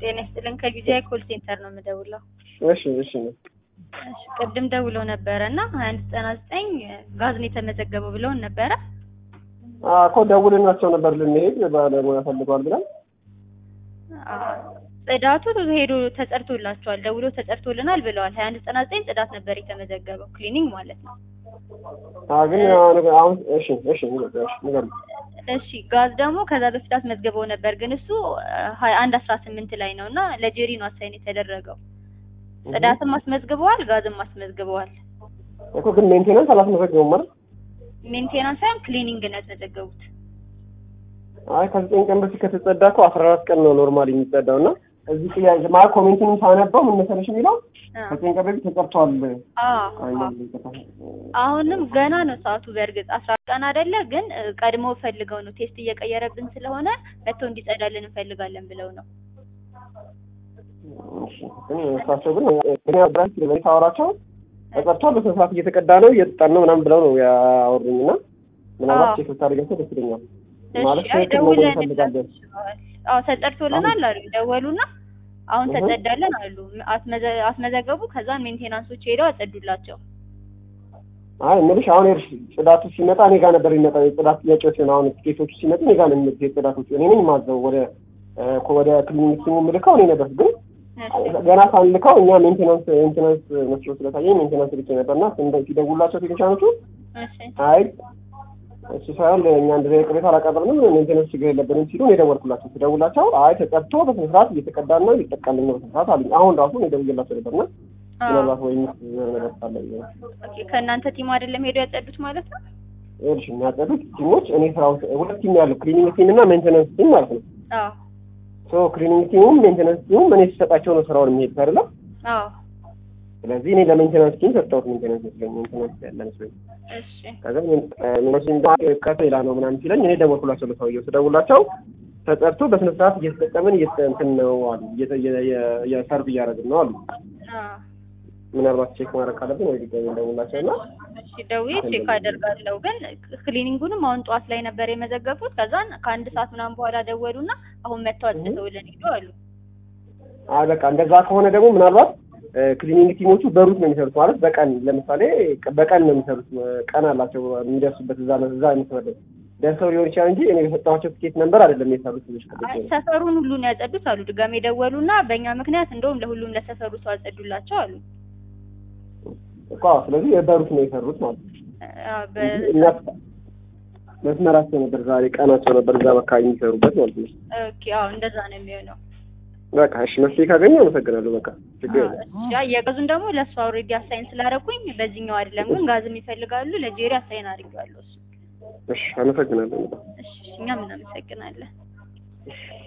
ጤና ይስጥልን ከጊዜያዊ ኮል ሴንተር ነው የምደውለው። እሺ እሺ ነው እሺ ቅድም ደውለው ነበረ እና ሀያ አንድ ዘጠና ዘጠኝ ጋዝ ነው የተመዘገበው ብለውን ነበረ። እኮ ደውልናቸው ነበር ልንሄድ ባለሙያ ፈልገዋል ብለን አዎ፣ ጽዳቱ ሄዶ ተጸድቶላቸዋል፣ ደውሎ ተጸድቶልናል ብለዋል። ሀያ አንድ ዘጠና ዘጠኝ ጽዳት ነበር የተመዘገበው ክሊኒንግ ማለት ነው። አ ግን አሁን እሺ እሺ እሺ ንገሩኝ። እሺ ጋዝ ደግሞ ከዛ በፊት አስመዝግበው ነበር፣ ግን እሱ ሀያ አንድ አስራ ስምንት ላይ ነው እና ለጄሪ ነው አሳይን የተደረገው። ጽዳትም አስመዝግበዋል፣ ጋዝም አስመዝግበዋል። እኮ ግን ሜንቴናንስ አላስመዘገቡም ማለት ሜንቴናንስ ሳይሆን ክሊኒንግ ነው ያስመዘገቡት። አይ ከዘጠኝ ቀን በፊት ከተጸዳ እኮ አስራ አራት ቀን ነው ኖርማሊ የሚጸዳው እና እዚህ ጥያቄ ማለት ኮሜንቱን ሳነበው ምን መሰለሽ የሚለው አ ከዘጠኝ ቀን በፊት ተጸድቷል። አዎ አዎ። አሁንም ገና ነው ሰዓቱ። በእርግጥ አስራ አራት ቀን አይደለ፣ ግን እ, ቀድሞ ፈልገው ነው ቴስት እየቀየረብን ስለሆነ መጥቶ እንዲጸዳልን እንፈልጋለን ብለው ነው። እሺ ግን እሳቸው ግን እኔ ብራንች ለምን ታወራቸው ተጸድቷል፣ በስነ ስርዓት እየተቀዳ ነው እየተጣን ነው ምናምን ብለው ነው ያወሩኝ እና ምናልባት አዎ። ቼክ ብታደርጋቸው ደስ ይለኛል። እሺ ማለት አይ ትክክል ነው ደውለን እንፈልጋለን። አዎ ተጸድቶልናል አሉ። ደወሉና አሁን እህ። ተጸዳለን አሉ። አስመዘ- አስመዘገቡ። ከዛ ሜንቴናንሶች ሄደው አጸዱላቸው። አይ እምልሽ አሁን ይኸውልሽ ጽዳቱ ሲመጣ እኔ ጋር ነበር የሚመጣው የጽዳት ጥያቄዎች ነው። አሁን ቲኬቶቹ ሲመጡ እኔ ጋር ነው የሚመጡት የጽዳቶቹ እኔ ነኝ የማዘው ወደ እ፣ ወደ ክሊኒክ ሲሙ የምልከው እኔ ነበር ግን እሺ ገና ሳንልከው እኛ ሜንቴናንስ ሜንቴናንስ መስሎ ስለታየኝ ሜንቴናንስ ልኬ ነበርና እንደ ሲደውላቸው ቴክኒሻኖቹ እሺ አይ እሱ ሳይሆን እኛ እንደዚህ አይነት ቅሬታ አላቀረብንም ሜንቴናንስ ችግር የለብንም ሲሉ እኔ ደወልኩላቸው ስደውላቸው አይ ተቀድቶ በስነ ስርዓት እየተቀዳና እየተጠቃልን ነው በስነ ስርዓት አሉኝ አሁን ራሱ እኔ ደውዬላቸው ነበርና አዎ ምናልባት ወይ ሚስ ነገር ካለ ብዬ ነው ኦኬ። ከእናንተ ቲም አይደለም ሄደው ያጸዱት ማለት ነው? ይኸውልሽ የሚያጸዱት ቲሞች እኔ ስራ ውስጥ ሁለት ቲም ያለው ክሊኒንግ ቲም እና ሜንቴናንስ ቲም ማለት ነው አዎ ሶ ክሊኒንግ ቲሙም ሜንቴናንስ ቲሙም እኔ ሲሰጣቸው ነው ስራውን የሚሄዱት አይደለም አዎ ስለዚህ እኔ ለሜንቴናንስ ቲም ሰጠሁት ሜንቴናንስ መስለኝ ሜንቴናንስ ያለ መስለኝ እሺ ከዛ ሚኖሲን ከፍ ሌላ ነው ምናምን ሲለኝ እኔ ደወልኩላቸው ለሰውየው ስደውላቸው ተጠርቶ በስነ ስርዓት እየተጠቀምን እየተ እንትን ነው አሉ እየተ- የ- የ- የሰርቭ እያደረግን ነው አሉ አዎ ምናልባት ቼክ ማድረግ ካለብን ወይ ድጋሚ እንደውላቸው እና እሺ ደውዬ ቼክ አደርጋለሁ። ግን ክሊኒንጉንም አሁን ጠዋት ላይ ነበር የመዘገቡት። ከዛን ከአንድ ሰዓት ምናምን በኋላ ደወሉና አሁን መጥተው አጽድተውልን ሄዱ አሉ። አይ በቃ እንደዛ ከሆነ ደግሞ ምናልባት ክሊኒንግ ቲሞቹ በሩት ነው የሚሰሩት ማለት በቀን ለምሳሌ በቀን ነው የሚሰሩት ቀን አላቸው የሚደርሱበት እዛ እዛ መስመር ደርሰው ሊሆን ይችላል እንጂ እኔ በሰጠኋቸው ትኬት ነንበር አይደለም የሰሩት ልጆች አይ ሰፈሩን ሁሉ ነው ያጸዱት አሉ። ድጋሜ ደወሉና በእኛ ምክንያት እንደውም ለሁሉም ለሰፈሩ ሰው አጸዱላቸው አሉ። እኮ አዎ፣ ስለዚህ በሩት ነው የሰሩት ማለት ነው አዎ፣ በ- እንጂ እኛ መስመራቸው ነበር ዛሬ ቀናቸው ነበር እዛ አካባቢ የሚሰሩበት ማለት ነው ኦኬ አዎ እንደዛ ነው የሚሆነው። በቃ እሺ መፍትሄ ካገኘ አመሰግናለሁ በቃ ችግር አዎ፣ የለም እሺ አይ የጋዙን ደግሞ ለእሱ አውሬዲ አሳይን ስላደረኩኝ በዚህኛው አይደለም ግን ጋዝም ይፈልጋሉ ለጄሪ አሳይን አድርጌዋለሁ እሱ እሺ አመሰግናለሁ በጣም እሺ እኛም እናመሰግናለን። እሺ